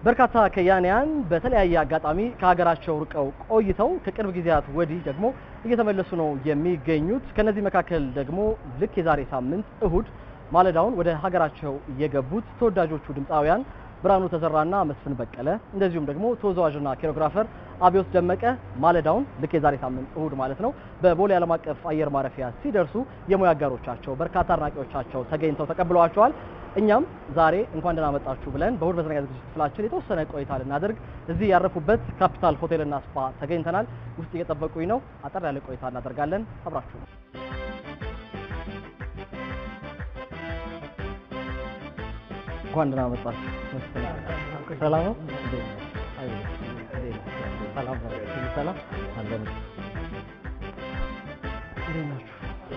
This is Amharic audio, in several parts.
በርካታ ከያንያን በተለያየ አጋጣሚ ከሀገራቸው ርቀው ቆይተው ከቅርብ ጊዜያት ወዲህ ደግሞ እየተመለሱ ነው የሚገኙት። ከነዚህ መካከል ደግሞ ልክ የዛሬ ሳምንት እሁድ ማለዳውን ወደ ሀገራቸው የገቡት ተወዳጆቹ ድምፃውያን ብርሃኑ ተዘራና መስፍን በቀለ እንደዚሁም ደግሞ ተወዛዋዥና ኮሪዮግራፈር አብዮት ደመቀ ማለዳውን ልክ የዛሬ ሳምንት እሁድ ማለት ነው በቦሌ ዓለም አቀፍ አየር ማረፊያ ሲደርሱ የሙያ አጋሮቻቸው በርካታ አድናቂዎቻቸው ተገኝተው ተቀብለዋቸዋል። እኛም ዛሬ እንኳን ደህና መጣችሁ ብለን በእሁድ መዝናኛ ዝግጅት ክፍላችን የተወሰነ ቆይታ ልናደርግ እዚህ ያረፉበት ካፒታል ሆቴልና ስፓ ተገኝተናል። ውስጥ እየጠበቁኝ ነው። አጠር ያለ ቆይታ እናደርጋለን። አብራችሁ ነው። እንኳን ደህና መጣችሁ። ሰላም ነው? ሰላም ነው? ሰላም አለን። እንዴት ናችሁ?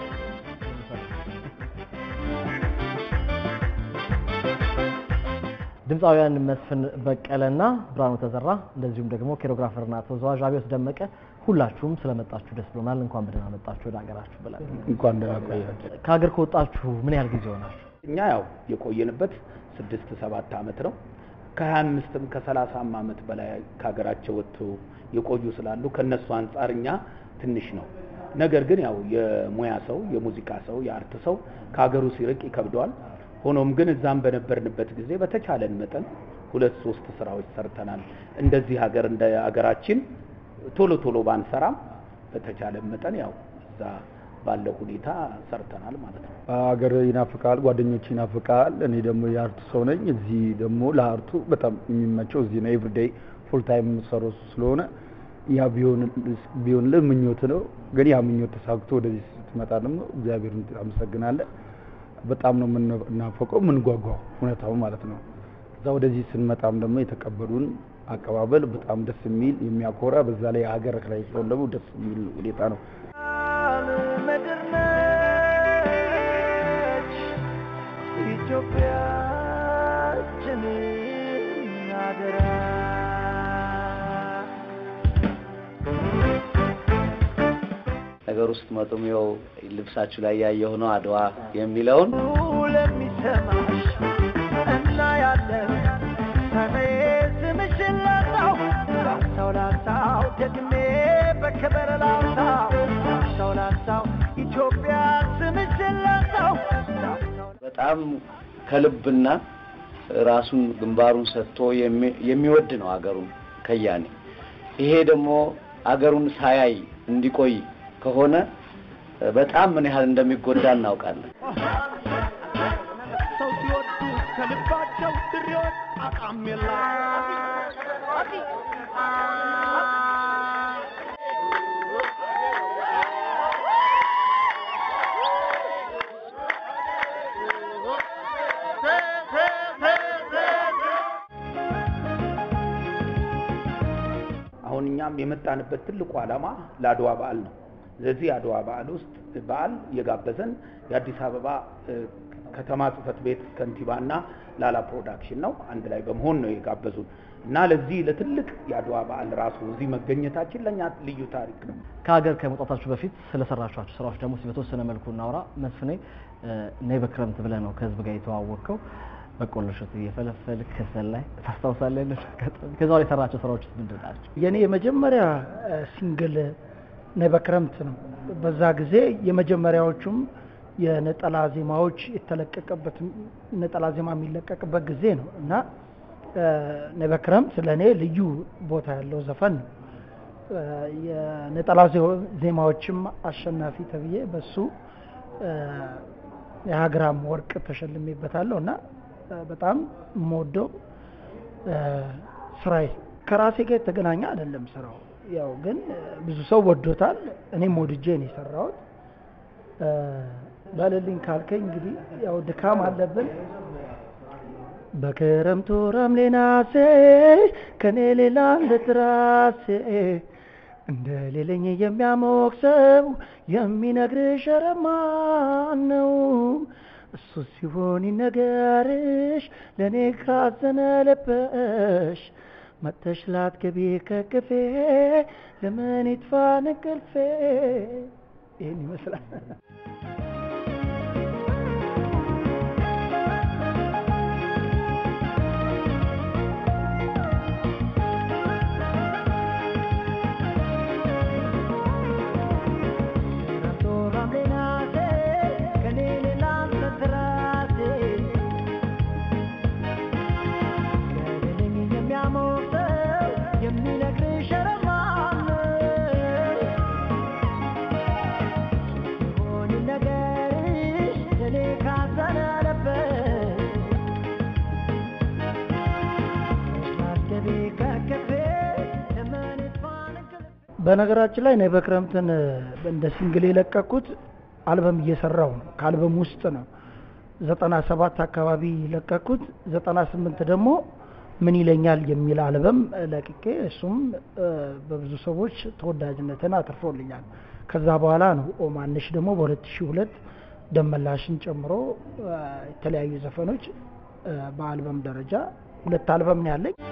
ድምፃውያን መስፍን በቀለና ብርሃኑ ተዘራ እንደዚሁም ደግሞ ኮሪዮግራፈርና ተወዛዋዥ አብዮት ደመቀ ሁላችሁም ስለመጣችሁ ደስ ብሎናል። እንኳን በደህና መጣችሁ ወደ ሀገራችሁ ብለን እንኳን ደህና ቆያችሁ። ከሀገር ከወጣችሁ ምን ያህል ጊዜ ሆናችሁ? እኛ ያው የቆየንበት ስድስት ሰባት ዓመት ነው። ከሀያ አምስትም ከሰላሳም ዓመት በላይ ከሀገራቸው ወጥተው የቆዩ ስላሉ ከነሱ አንጻር እኛ ትንሽ ነው። ነገር ግን ያው የሙያ ሰው የሙዚቃ ሰው የአርት ሰው ከሀገሩ ሲርቅ ይከብደዋል። ሆኖም ግን እዛም በነበርንበት ጊዜ በተቻለን መጠን ሁለት ሶስት ስራዎች ሰርተናል። እንደዚህ ሀገር እንደ ሀገራችን ቶሎ ቶሎ ባንሰራም በተቻለን መጠን ያው እዛ ባለው ሁኔታ ሰርተናል ማለት ነው። ሀገር ይናፍቃል፣ ጓደኞች ይናፍቃል። እኔ ደግሞ የአርቱ ሰው ነኝ። እዚህ ደግሞ ለአርቱ በጣም የሚመቸው እዚህ ነው። ኤቭሪዴይ ፉል ታይም የምሰራው ስለሆነ ያ ቢሆንልህ ምኞት ነው። ግን ያ ምኞት ተሳክቶ ወደዚህ ስትመጣ ደግሞ እግዚአብሔርን አመሰግናለን። በጣም ነው የምናፈቀው የምንጓጓው እውነታው ማለት ነው። እዛ ወደዚህ ስንመጣም ደግሞ የተቀበሉን አቀባበል በጣም ደስ የሚል የሚያኮራ፣ በዛ ላይ ሀገር ላይ ሲሆን ደግሞ ደስ የሚል ሁኔታ ነው። ምድር ነች ኢትዮጵያችን አደራ ነገር ውስጥ መጡም ይኸው ልብሳችሁ ላይ ያየሁ ነው አድዋ የሚለውን ለሚሰማሽ እና ያለን ሰማይ ስምሽን ላንሳው ላንሳው ላንሳው ደግሜ በክብር ላንሳው ላንሳው ላንሳው ኢትዮጵያ ስምሽን ላንሳው ላንሳው በጣም ከልብና ራሱን ግንባሩን ሰጥቶ የሚ- የሚወድ ነው አገሩን ከያኔ። ይሄ ደግሞ አገሩን ሳያይ እንዲቆይ ከሆነ በጣም ምን ያህል እንደሚጎዳ እናውቃለን። ሰው ሲወዱ ከልባቸው ድሬዎች አቃም የላ አሁን እኛም የመጣንበት ትልቁ ዓላማ ለአድዋ በዓል ነው። ስለዚህ የአድዋ በዓል ውስጥ በዓል የጋበዘን የአዲስ አበባ እ፣ ከተማ ጽሕፈት ቤት ከንቲባና ላላ ፕሮዳክሽን ነው። አንድ ላይ በመሆን ነው የጋበዙን እና ለዚህ ለትልቅ የአድዋ በዓል ራሱ እዚህ መገኘታችን ለእኛ ልዩ ታሪክ ነው። ከሀገር ከመውጣታችሁ በፊት ስለሰራችኋቸው ስራዎች ደግሞ እስኪ በተወሰነ መልኩ እናውራ። መስፍኔ እ፣ ነይ በክረምት ብለህ ነው ከህዝብ ጋር የተዋወቅከው። በቆሎ እሸት እየፈለፈል ከሰል ላይ ታስታውሳለህ? ያለሽ አጋጣሚ ከዛ በኋላ የሰራቸው ስራዎች ምንድን ናቸው? የኔ የመጀመሪያ እ፣ ሲንግል ነይ በክረምት ነው። በዛ ጊዜ የመጀመሪያዎቹም የነጠላ ዜማዎች የተለቀቀበት ነጠላ ዜማ የሚለቀቅበት ጊዜ ነው እና እ፣ ነይ በክረምት ለእኔ ልዩ ቦታ ያለው ዘፈን ነው። እ፣ የነጠላ ዜ- ዜማዎችም አሸናፊ ተብዬ በሱ እ፣ የሀግራም ወርቅ ተሸልሜበታለሁ እና እ፣ በጣም የምወደው እ፣ ስራዬ ከራሴ ጋር የተገናኘ አይደለም ስራው ያው ግን እ፣ ብዙ ሰው ወዶታል። እኔም ወድጄ ነው የሰራሁት። እ፣ በልልኝ ካልከኝ እንግዲህ ያው ድካም አለብን። በክረምቱ ረምሌ ናሴ ከኔ ሌላ እንደትራሴ እንደ ሌለኝ የሚያሞቅ ሰው የሚነግርሽ ኧረ ማን ነው? እሱ ሲሆን ይነገርሽ ለእኔ ካዘነ ልብሽ መጥተሽ ላትገቢ ከቅፌ ለምን ይጥፋ እንቅልፌ። ይህን ይመስላል። በነገራችን ላይ እኔ በክረምትን እንደ ሲንግል የለቀኩት አልበም እየሰራው ነው። ከአልበም ውስጥ ነው ዘጠና ሰባት አካባቢ ለቀኩት። ዘጠና ስምንት ደግሞ ምን ይለኛል የሚል አልበም ለቅቄ እሱም በብዙ ሰዎች ተወዳጅነትን አትርፎልኛል። ከዛ በኋላ ነው ኦማንሽ ደግሞ በሁለት ሺህ ሁለት ደመላሽን ጨምሮ የተለያዩ ዘፈኖች በአልበም ደረጃ ሁለት አልበም ነው ያለኝ።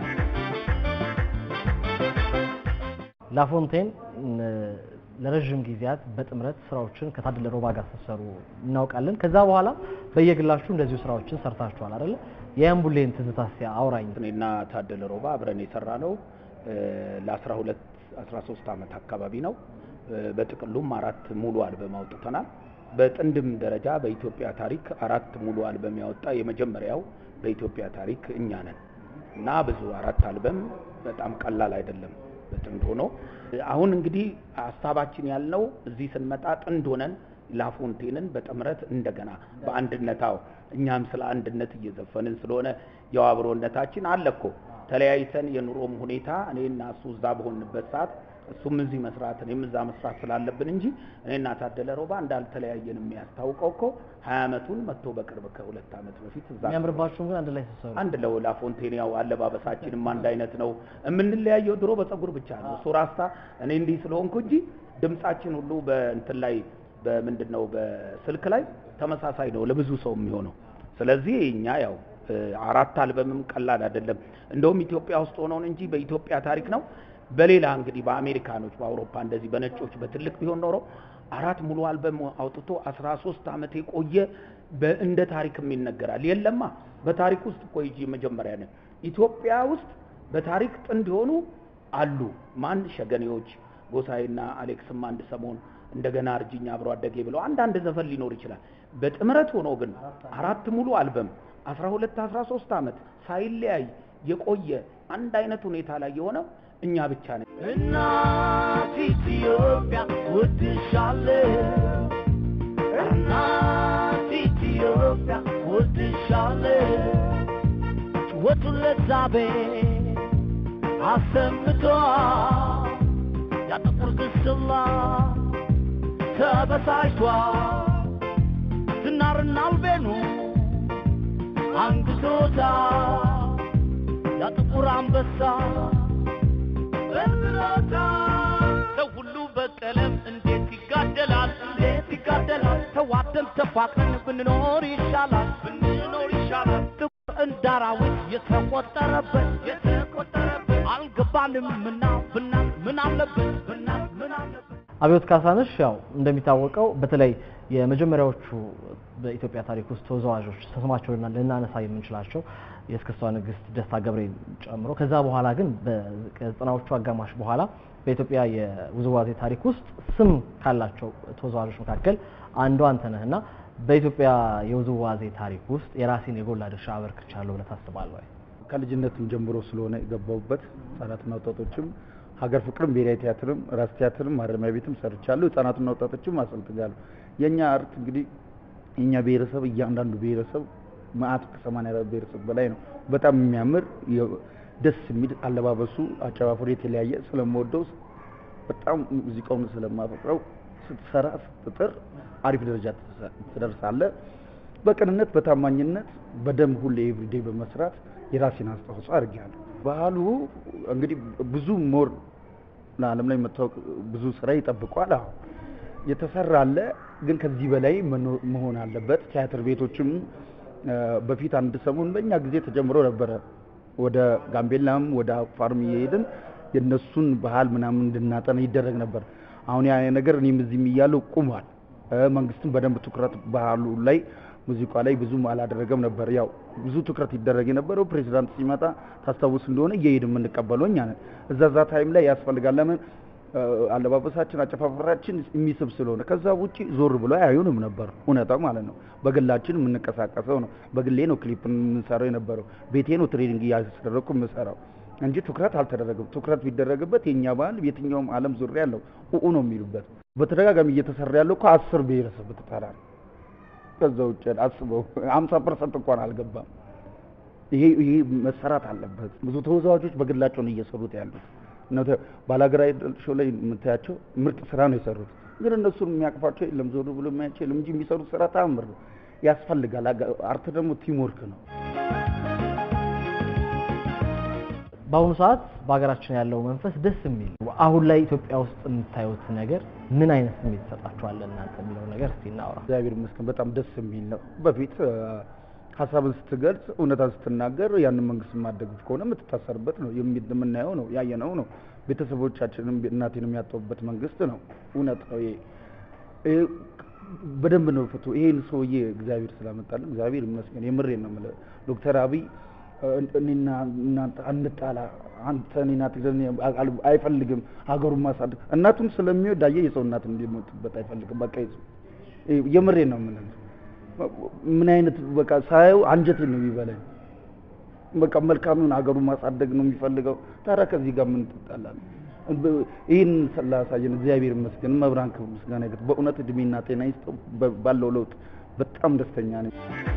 ላፎንቴን ለረዥም ጊዜያት በጥምረት ስራዎችን ከታደለ ሮባ ጋር ስትሰሩ እናውቃለን። ከዛ በኋላ በየግላችሁ እንደዚሁ ስራዎችን ሰርታችኋል አይደለ? የአምቡሌን ትዝታ እስኪ አውራኝ። እኔና ታደለ ሮባ አብረን የሰራ ነው ለ12 13 ዓመት አካባቢ ነው። በጥቅሉም አራት ሙሉ አልበም አውጥተናል። በጥንድም ደረጃ በኢትዮጵያ ታሪክ አራት ሙሉ አልበም ያወጣ የመጀመሪያው በኢትዮጵያ ታሪክ እኛ ነን እና ብዙ አራት አልበም በጣም ቀላል አይደለም በጥንድ ሆኖ አሁን እንግዲህ ሀሳባችን ያልነው እዚህ ስንመጣ ጥንድ ሆነን ላፎንቴንን በጥምረት እንደገና በአንድነታው እኛም ስለ አንድነት እየዘፈንን ስለሆነ ያው አብሮነታችን አለ እኮ ተለያይተን የኑሮም ሁኔታ እኔና እሱ እዛ በሆንበት ሰዓት እሱም እዚህ መስራት እኔም እዛ መስራት ስላለብን እንጂ እኔና ታደለ ሮባ እንዳልተለያየን የሚያስታውቀው እኮ ሀያ አመቱን መጥቶ በቅርብ ከሁለት አመት በፊት እዛ የሚያምርባችሁም ግን አንድ ላይ ስትሰሩ አንድ ለው ላፎንቴን ያው አለባበሳችንም አንድ አይነት ነው። የምንለያየው ድሮ በጸጉር ብቻ ነው። እሱ ራስታ እኔ እንዲህ ስለሆንኩ እንጂ ድምጻችን ሁሉ በእንትን ላይ በምንድን ነው በስልክ ላይ ተመሳሳይ ነው ለብዙ ሰው የሚሆነው። ስለዚህ እኛ ያው አራት አልበምም ቀላል አይደለም። እንደውም ኢትዮጵያ ውስጥ ሆነውን እንጂ በኢትዮጵያ ታሪክ ነው። በሌላ እንግዲህ በአሜሪካኖች በአውሮፓ እንደዚህ በነጮች በትልቅ ቢሆን ኖሮ አራት ሙሉ አልበም አውጥቶ አስራ ሶስት አመት የቆየ እንደ ታሪክም ይነገራል። የለማ በታሪክ ውስጥ እኮ ይጂ መጀመሪያ ነን። ኢትዮጵያ ውስጥ በታሪክ ጥንድ የሆኑ አሉ። ማን ሸገኔዎች፣ ጎሳዬና አሌክስም አንድ ሰሞን እንደገና እርጅኛ አብሮ አደጌ ብለው አንዳንድ ዘፈን ሊኖር ይችላል። በጥምረት ሆኖ ግን አራት ሙሉ አልበም አስራ ሁለት አስራ ሶስት አመት ሳይለያይ የቆየ አንድ አይነት ሁኔታ ላይ የሆነው እኛ ብቻ ነን። እናት ኢትዮጵያ ወድሻለሁ፣ እናት ኢትዮጵያ ወድሻለሁ። ጩኸቱን ለዛቤ አሰምቷል፣ ያጥቁር ግስላ ተበሳጭቷል። ዝናርና አልቤኑ አንግቶታል፣ ያጥቁር አንበሳ ሰው ሁሉ በቀለም እንዴት ይጋደላል? እንዴት ይጋደላል? ተዋደን ተፋቅረን ብንኖር ይሻላል፣ ብንኖር ይሻላል። ጥቁር እንደ አራዊት የተቆጠረበት የተቆጠረበት አልገባንም ምና ብና ምን አለበት ብና ምን አለበት አብዮት ካሳነሽ ያው እንደሚታወቀው በተለይ የመጀመሪያዎቹ በኢትዮጵያ ታሪክ ውስጥ ተወዛዋዦች ስማቸውንና ልናነሳ የምንችላቸው የእስክስቷ ንግስት ደስታ ገብሬን ጨምሮ ከዛ በኋላ ግን በዘጠናዎቹ አጋማሽ በኋላ በኢትዮጵያ የውዝዋዜ ታሪክ ውስጥ ስም ካላቸው ተወዛዋዦች መካከል አንዱ አንተ ነህ እና በኢትዮጵያ የውዝዋዜ ታሪክ ውስጥ የራሴን የጎላ ድርሻ አበርክቻለሁ ብለህ ታስባለህ ወይ? ከልጅነትም ጀምሮ ስለሆነ የገባሁበት ህጻናትና ወጣቶችም ሀገር ፍቅርም ብሔራዊ ቲያትርም ራስ ቲያትርም ማረሚያ ቤትም ሰርቻለሁ። ህጻናትና ወጣቶችም አሰልጥኛለሁ። የእኛ አርት እንግዲህ የእኛ ብሔረሰብ እያንዳንዱ ብሔረሰብ መአት ከሰማንያ አራት ብሔረሰብ በላይ ነው። በጣም የሚያምር ደስ የሚል አለባበሱ፣ አጨፋፈሩ የተለያየ ስለምወደው በጣም ሙዚቃውን ስለማፈቅረው ስትሰራ ስትጥር አሪፍ ደረጃ ትደርሳለህ። በቅንነት በታማኝነት በደንብ ሁሌ ኤቭሪዴ በመስራት የራሴን አስተዋጽኦ አድርጌያለሁ። ባህሉ እንግዲህ ብዙ ሞር ለዓለም ላይ መታወቅ ብዙ ስራ ይጠብቋል። አዎ የተሰራ አለ፣ ግን ከዚህ በላይ መሆን አለበት። ቲያትር ቤቶችም በፊት አንድ ሰሞን በእኛ ጊዜ ተጀምሮ ነበረ። ወደ ጋምቤላም ወደ አፋርም እየሄድን የእነሱን ባህል ምናምን እንድናጠና ይደረግ ነበር። አሁን ያ ነገር እኔም እዚህም እያለሁ ቁሟል። መንግስትም በደንብ ትኩረት ባህሉ ላይ ሙዚቃ ላይ ብዙም አላደረገም ነበር። ያው ብዙ ትኩረት ይደረግ የነበረው ፕሬዚዳንት ሲመጣ ታስታውስ እንደሆነ እየሄድን የምንቀበለው እኛ ነን። እዛ እዛ ታይም ላይ ያስፈልጋል። ለምን አለባበሳችን፣ አጨፋፈራችን የሚስብ ስለሆነ። ከዛ ውጪ ዞር ብሎ አያዩንም ነበር፣ እውነታው ማለት ነው። በግላችን የምንቀሳቀሰው ነው። በግሌ ነው ክሊፕ የምንሰራው የነበረው። ቤቴ ነው ትሬኒንግ እያስደረግኩ የምሰራው እንጂ ትኩረት አልተደረገም። ትኩረት ቢደረግበት የእኛ ባህል የትኛውም ዓለም ዙሪያ ያለው ኡኡ ነው የሚሉበት። በተደጋጋሚ እየተሰራ ያለው እኮ አስር ብሔረሰብ ብትጠራ ነው። ከዛ ውጭ አስበው ሀምሳ ፐርሰንት እንኳን አልገባም። ይሄ ይሄ መሰራት አለበት። ብዙ ተወዛዋዦች በግላቸው ነው እየሰሩት ያሉት። ባላገር አይደል ሾው ላይ የምታያቸው ምርጥ ስራ ነው የሰሩት። ግን እነሱን የሚያቅፋቸው የለም፣ ዞር ብሎ የሚያቸው የለም እንጂ የሚሰሩት ስራ ተአምር ነው። ያስፈልጋል። አጋ- አርት ደግሞ ቲም ወርክ ነው። በአሁኑ ሰዓት በሀገራችን ያለው መንፈስ ደስ የሚል ነው። አሁን ላይ ኢትዮጵያ ውስጥ የምታዩት ነገር ምን አይነት ስሜት ይሰጣችኋል እናንተ የሚለው ነገር እስቲ እናውራ። እግዚአብሔር ይመስገን በጣም ደስ የሚል ነው። በፊት አ፣ ሀሳብን ስትገልጽ እውነታን ስትናገር ያንን መንግስት የማደግፍ ከሆነ የምትታሰርበት ነው የሚ- የምናየው ነው ያየነው ነው። ቤተሰቦቻችንም እናቴንም ያጠቡበት መንግስት ነው። እውነት ነው ይሄ ይሄ በደንብ ነው ፍቱ። ይሄን ሰውዬ እግዚአብሔር ስላመጣልን እግዚአብሔር ይመስገን። የምሬን ነው የምልህ ዶክተር አብይ እ፣ እኔና እናንተ አንጣላ፣ አንተ እኔና ትግሬ አል- አይፈልግም ሀገሩን ማሳደግ እናቱን ስለሚወድ አየህ የሰው እናት እንዲሞትበት አይፈልግም። በቃ ይዞ የምሬን ነው የምልህ ምን አይነት በቃ ሳየው አንጀቴን ነው የሚበላኝ። በቃ መልካሙን ሀገሩን ማሳደግ ነው የሚፈልገው። ታዲያ ከዚህ ጋር ምን ትጣላለህ? ይህን ስላሳየን እግዚአብሔር ይመስገን። መብራን ክብር ምስጋና ይግባው። በእውነት እድሜና ጤና ይስጠው። በ- ባለው ለውጥ በጣም ደስተኛ ነኝ።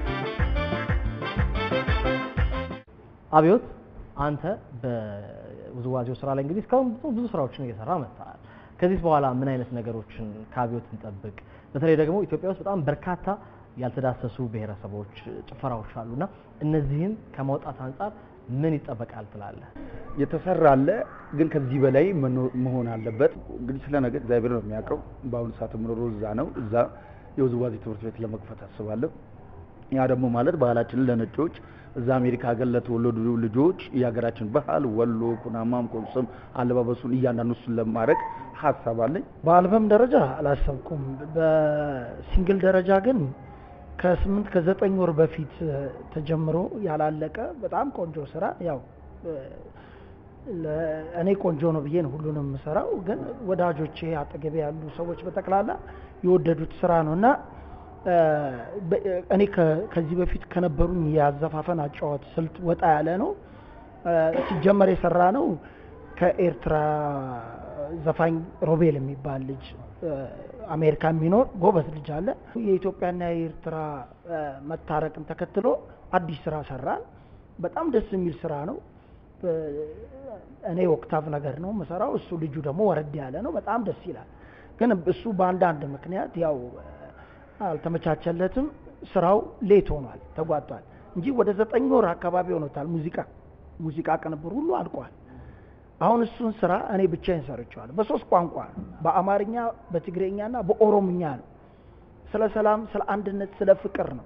አብዮት አንተ በውዝዋዜው ስራ ላይ እንግዲህ እስካሁን ብዙ ብዙ ስራዎችን እየሰራ መጥተሃል። ከዚህ በኋላ ምን አይነት ነገሮችን ከአብዮት እንጠብቅ? በተለይ ደግሞ ኢትዮጵያ ውስጥ በጣም በርካታ ያልተዳሰሱ ብሔረሰቦች፣ ጭፈራዎች አሉና እነዚህን ከማውጣት አንጻር ምን ይጠበቃል ትላለህ? የተሰራ አለ፣ ግን ከዚህ በላይ መኖ- መሆን አለበት። እንግዲህ ስለ ነገ እግዚአብሔር ነው የሚያውቀው። በአሁኑ ሰዓት የምኖረው እዛ ነው። እዛ የውዝዋዜ ትምህርት ቤት ለመክፈት አስባለሁ። ያ ደግሞ ማለት ባህላችንን ለነጮች እዛ አሜሪካ ሀገር ለተወለዱ ልጆች የሀገራችን ባህል ወሎ፣ ኩናማም፣ ኮንሶም አለባበሱን እያንዳንዱ እሱን ለማድረግ ሀሳብ አለኝ። በአልበም ደረጃ አላሰብኩም። በሲንግል ደረጃ ግን ከስምንት ከዘጠኝ ወር በፊት እ፣ ተጀምሮ ያላለቀ በጣም ቆንጆ ስራ ያው እ፣ ለ- እኔ ቆንጆ ነው ብዬ ነው ሁሉንም የምሰራው፣ ግን ወዳጆቼ አጠገቤ ያሉ ሰዎች በጠቅላላ የወደዱት ስራ ነው እና እ፣ በ- እኔ ከ- ከዚህ በፊት ከነበሩኝ የአዘፋፈን አጫዋት ስልት ወጣ ያለ ነው። እ፣ ሲጀመር የሰራ ነው ከኤርትራ ዘፋኝ ሮቤል የሚባል ልጅ እ፣ አሜሪካ የሚኖር ጎበዝ ልጅ አለ። የኢትዮጵያና የኤርትራ እ፣ መታረቅን ተከትሎ አዲስ ስራ ሰራን። በጣም ደስ የሚል ስራ ነው። እ፣ እኔ ኦክታቭ ነገር ነው የምሰራው፣ እሱ ልጁ ደግሞ ወረድ ያለ ነው። በጣም ደስ ይላል። ግን እሱ በአንዳንድ ምክንያት ያው እ፣ አልተመቻቸለትም። ስራው ሌት ሆኗል፣ ተጓቷል እንጂ ወደ ዘጠኝ ወር አካባቢ ሆኖታል። ሙዚቃ ሙዚቃ ቅንብር ሁሉ አልቋል። አሁን እሱን ስራ እኔ ብቻዬን ሰርቼዋለሁ። በሶስት ቋንቋ ነው፣ በአማርኛ፣ በትግሬኛና በኦሮምኛ ነው። ስለ ሰላም፣ ስለ አንድነት፣ ስለ ፍቅር ነው።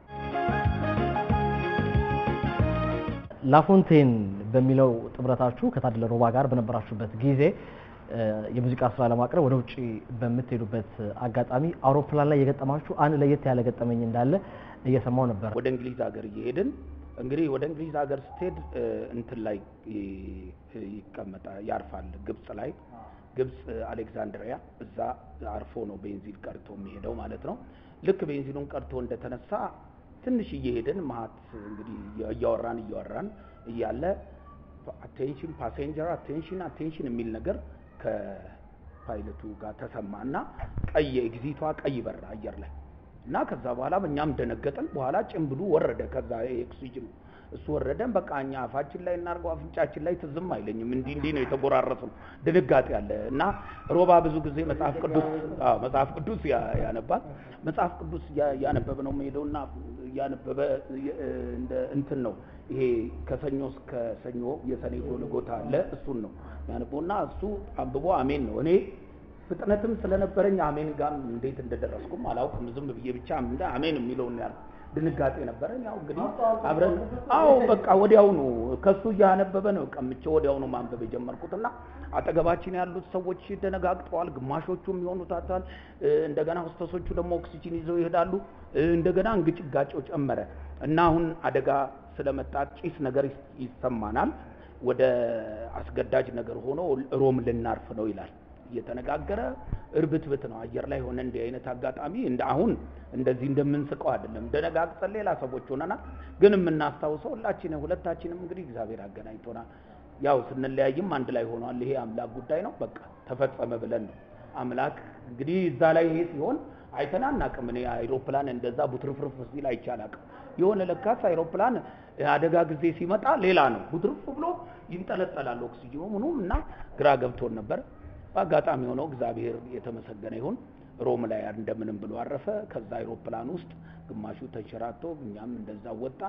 ላፎንቴን በሚለው ጥምረታችሁ ከታደለ ሮባ ጋር በነበራችሁበት ጊዜ እ፣ የሙዚቃ ስራ ለማቅረብ ወደ ውጭ በምትሄዱበት አጋጣሚ አውሮፕላን ላይ የገጠማችሁ አንድ ለየት ያለ ገጠመኝ እንዳለ እየሰማው ነበር። ወደ እንግሊዝ ሀገር እየሄድን እንግዲህ ወደ እንግሊዝ ሀገር ስትሄድ እ፣ እንትን ላይ ይ- ይቀመጣል ያርፋል። ግብጽ ላይ ግብጽ አሌክዛንድሪያ እዛ አርፎ ነው ቤንዚን ቀርቶ የሚሄደው ማለት ነው። ልክ ቤንዚኑን ቀርቶ እንደተነሳ ትንሽ እየሄድን መሀት እንግዲህ እያወራን እያወራን እያለ አቴንሽን ፓሴንጀር አቴንሽን አቴንሽን የሚል ነገር ከፓይለቱ ጋር ተሰማ እና ቀይ ኤግዚቷ ቀይ በራ አየር ላይ እና ከዛ በኋላ እኛም ደነገጥን። በኋላ ጭምብሉ ወረደ። ከዛ ኦክሲጅኑ እሱ ወረደን። በቃ እኛ አፋችን ላይ እናርገው አፍንጫችን ላይ ትዝም አይለኝም። እንዲህ እንዲህ ነው የተጎራረስነው። ድንጋጤ አለ እና ሮባ ብዙ ጊዜ መጽሐፍ ቅዱስ አዎ መጽሐፍ ቅዱስ ያ- ያነባል። መጽሐፍ ቅዱስ ያ- እያነበበ ነው የሚሄደውና እያነበበ የ- እንደ እንትን ነው ይሄ ከሰኞ እስከ ሰኞ የሰኔ ጎልጎታ አለ እሱን ነው ያነበውና እሱ አንብቦ አሜን ነው እኔ ፍጥነትም ስለነበረኝ አሜን ጋር እንዴት እንደደረስኩም አላውቅም። ዝም ብዬ ብቻ እንደ አሜን የሚለውን ያል ድንጋጤ ነበረን። ያው እንግዲህ አብረን አዎ በቃ ወዲያውኑ ከሱ እያነበበ ነው ቀምቼ ወዲያውኑ ማንበብ የጀመርኩትና አጠገባችን ያሉት ሰዎች ደነጋግጠዋል። ግማሾቹም ይሆኑታታል። እንደገና ሆስተሶቹ ደግሞ ኦክሲጂን ይዘው ይሄዳሉ። እንደገና እንግጭጋጭው ጨመረ እና አሁን አደጋ ስለመጣ ጭስ ነገር ይስ- ይሰማናል። ወደ አስገዳጅ ነገር ሆኖ ሮም ልናርፍ ነው ይላል እየተነጋገረ እርብትብት ነው አየር ላይ ሆነ እንዲህ አይነት አጋጣሚ እንደ አሁን እንደዚህ እንደምንስቀው አይደለም። ደነጋግጠን ሌላ ሰዎች ሆነናል። ግን የምናስታውሰው ሁላችንም ሁለታችንም እንግዲህ እግዚአብሔር አገናኝቶናል። ያው ስንለያይም አንድ ላይ ሆኗል። ይሄ አምላክ ጉዳይ ነው። በቃ ተፈጸመ ብለን ነው አምላክ እንግዲህ እዛ ላይ ይሄ ሲሆን አይተን አናውቅም። እኔ አይሮፕላን እንደዛ ቡትርፍርፍ ሲል አይቼ አላውቅም። የሆነ ለካስ አይሮፕላን አደጋ ጊዜ ሲመጣ ሌላ ነው ቡትርፍ ብሎ ይንጠለጠላል ኦክሲጅኑ ምኑም እና ግራ ገብቶን ነበር። በአጋጣሚ ሆነው እግዚአብሔር የተመሰገነ ይሁን ሮም ላይ እንደምንም ብሎ አረፈ። ከዛ አይሮፕላን ውስጥ ግማሹ ተንሸራቶ እኛም እንደዛ ወጣን።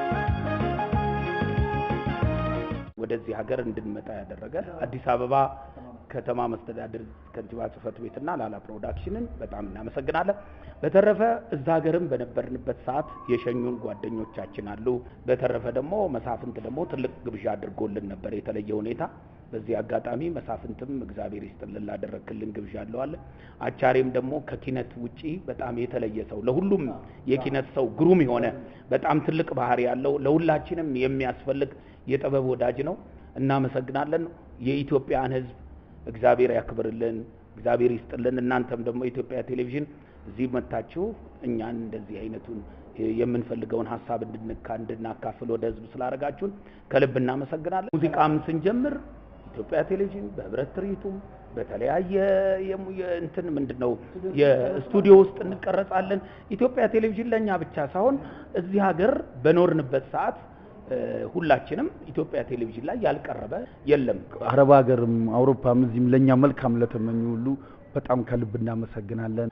ወደዚህ ሀገር እንድንመጣ ያደረገ አዲስ አበባ ከተማ መስተዳድር ከንቲባ ጽሕፈት ቤትና ላላ ፕሮዳክሽንን በጣም እናመሰግናለን። በተረፈ እዛ ሀገርም በነበርንበት ሰዓት የሸኙን ጓደኞቻችን አሉ። በተረፈ ደግሞ መሳፍንት ደግሞ ትልቅ ግብዣ አድርጎልን ነበር የተለየ ሁኔታ። በዚህ አጋጣሚ መሳፍንትም እግዚአብሔር ይስጥልን ላደረግክልን ግብዣ አለዋለ። አቻሬም ደግሞ ከኪነት ውጪ በጣም የተለየ ሰው ለሁሉም የኪነት ሰው ግሩም የሆነ በጣም ትልቅ ባህሪ ያለው ለሁላችንም የሚያስፈልግ የጥበብ ወዳጅ ነው። እናመሰግናለን። የኢትዮጵያን ሕዝብ እግዚአብሔር ያክብርልን፣ እግዚአብሔር ይስጥልን። እናንተም ደግሞ የኢትዮጵያ ቴሌቪዥን እዚህ መታችሁ እኛን እንደዚህ አይነቱን የምንፈልገውን ሀሳብ እንድንካ እንድናካፍል ወደ ህዝብ ስላደረጋችሁን ከልብ እናመሰግናለን። ሙዚቃም ስንጀምር ኢትዮጵያ ቴሌቪዥን በህብረት ትርኢቱም በተለያየ የሙ- የእንትን ምንድን ነው የስቱዲዮ ውስጥ እንቀረጻለን። ኢትዮጵያ ቴሌቪዥን ለእኛ ብቻ ሳይሆን እዚህ ሀገር በኖርንበት ሰዓት እ፣ ሁላችንም ኢትዮጵያ ቴሌቪዥን ላይ ያልቀረበ የለም። አረብ ሀገርም አውሮፓም እዚህም ለእኛ መልካም ለተመኙ ሁሉ በጣም ከልብ እናመሰግናለን።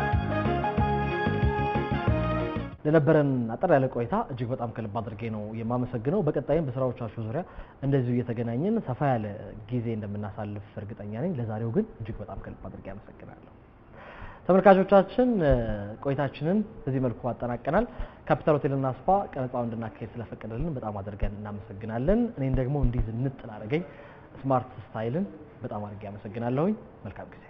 ለነበረን አጠር ያለ ቆይታ እጅግ በጣም ከልብ አድርጌ ነው የማመሰግነው። በቀጣይም በስራዎቻችሁ ዙሪያ እንደዚሁ እየተገናኘን ሰፋ ያለ ጊዜ እንደምናሳልፍ እርግጠኛ ነኝ። ለዛሬው ግን እጅግ በጣም ከልብ አድርጌ አመሰግናለሁ። ተመልካቾቻችን እ፣ ቆይታችንን በዚህ መልኩ አጠናቀናል። ካፒታል ሆቴልና ስፓ ቀረጻውን እንድናካሄድ ስለፈቀደልን በጣም አድርገን እናመሰግናለን። እኔን ደግሞ እንዲህ ዝንጥ ላደረገኝ ስማርት ስታይልን በጣም አድርጌ አመሰግናለሁኝ። መልካም ጊዜ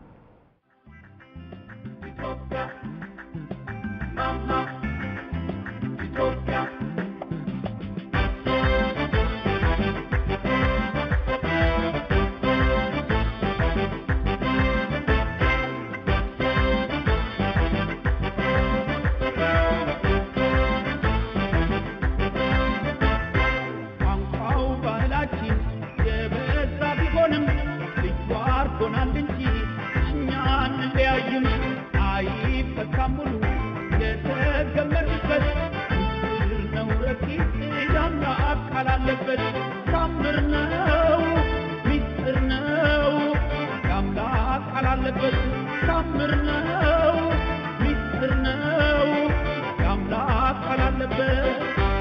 ቋንቋው ባህላችን የበዛ ቢሆንም ልዩ አድርጎናል እንጂ እኛ አንለያይም። አይፈታም ሙሉ የተገመርንበት ምስጢር ነው ረቂቅ የአምላክ ቃል አለበት። ታምር ነው ምስጢር ነው የአምላክ ቃል አለበት። ታምር ነው ምስጢር ነው የአምላክ ቃል አለበት።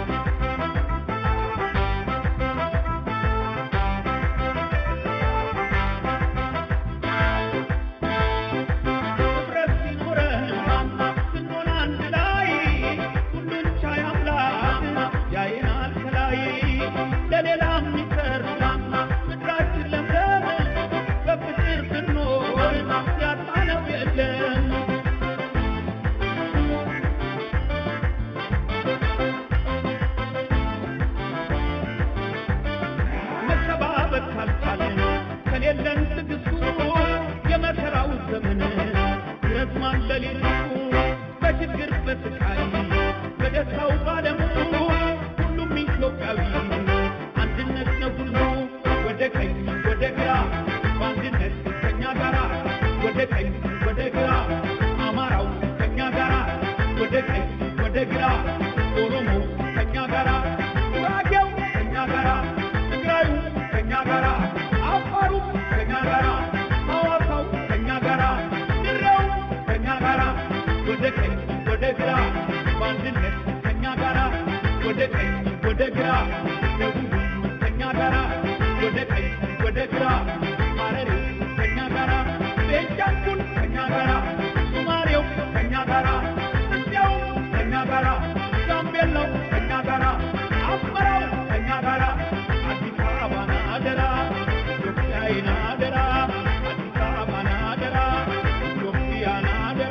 ህብረት ሲኖረን ስንሆን አንድ ላይ ሁሉን ቻይ አምላክ ያየናል ከላይ ለሌላ የሚተርፍ ምድራችን ለምለም በፍቅር ብንኖር ያጣነው የለም። መተባበር ካልቻለን ከሌለን ትዕግስቱ የመከራው ዘመን ይረዝማል ሌሊቱ በችግር በስቃይ በደስታው ባለሙ ሁሉም ኢትዮጵያዊ አንድነት ነው ሁሉ ወደ ቀኝ ወደ ግራ በአንድነት ከኛ ጋራ ወደ ቀኝ ወደ ግራ አማራው ከኛ ጋራ ወደ ቀኝ ወደ ግራ ኦሮሞ ከኛ ጋራ ጉራጌው ከኛ ጋራ ትግራዩ ከኛ ጋራ አፋሩ ከኛ ጋራ ሐዋሳው ከኛ ጋራ ድሬው ከኛ ጋራ ወደ ቀኝ ወደ ግራ በአንድነት ከኛ ጋራ ወደ ቀኝ ወደ ግራ ደቡብም ከኛ ጋራ ወደ ቀኝ ወደ ግራ ሐረሬው ከኛ ጋራ ቤንሻንጉል ከኛ ጋራ ሶማሌው ከኛ ጋራ እንዲያው ከኛ ጋራ ጋምቤላው ከኛ ጋራ አስመራው ከኛ ጋራ አዲስ አበባን አደራ ኢትዮጵያን አደራ አዲስ አበባን አደራ ኢትዮጵያን አደራ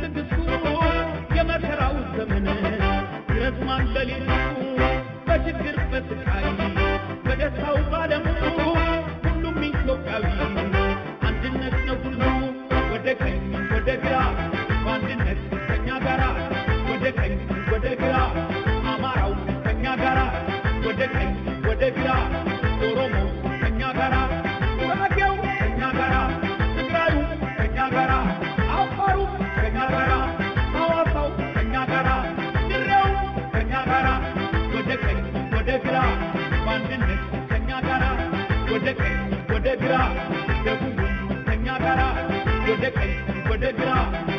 ትዕግስቱ የመከራው ዘመን ረዝማን ሌሊቱ በችግር በስቃይ በደስታው ባለሙ ሁሉም ኢትዮጵያዊ አንድነት ነው ሁሉ ወደ ቀኝ ወደ ግራ በአንድነት ከኛ ጋራ ወደ ቀኝ ወደ ግራ አማራው ከኛ ጋራ ወደ ቀኝ ወደ ግራ ኦሮሞ ከኛ ጋራ ጉራጌው ከኛ ጋራ ትግራዩ ከኛ ጋራ አፋሩ ከኛ ጋራ ሐዋሳው ከኛ ጋራ ድሬው ከኛ ጋራ ወደ ቀኝ ወደ ግራ በአንድነት ከኛ ጋራ ወደ ቀኝ ወደ ግራ ደቡቡ ከኛ ጋራ ወደ ቀኝ ወደ ግራ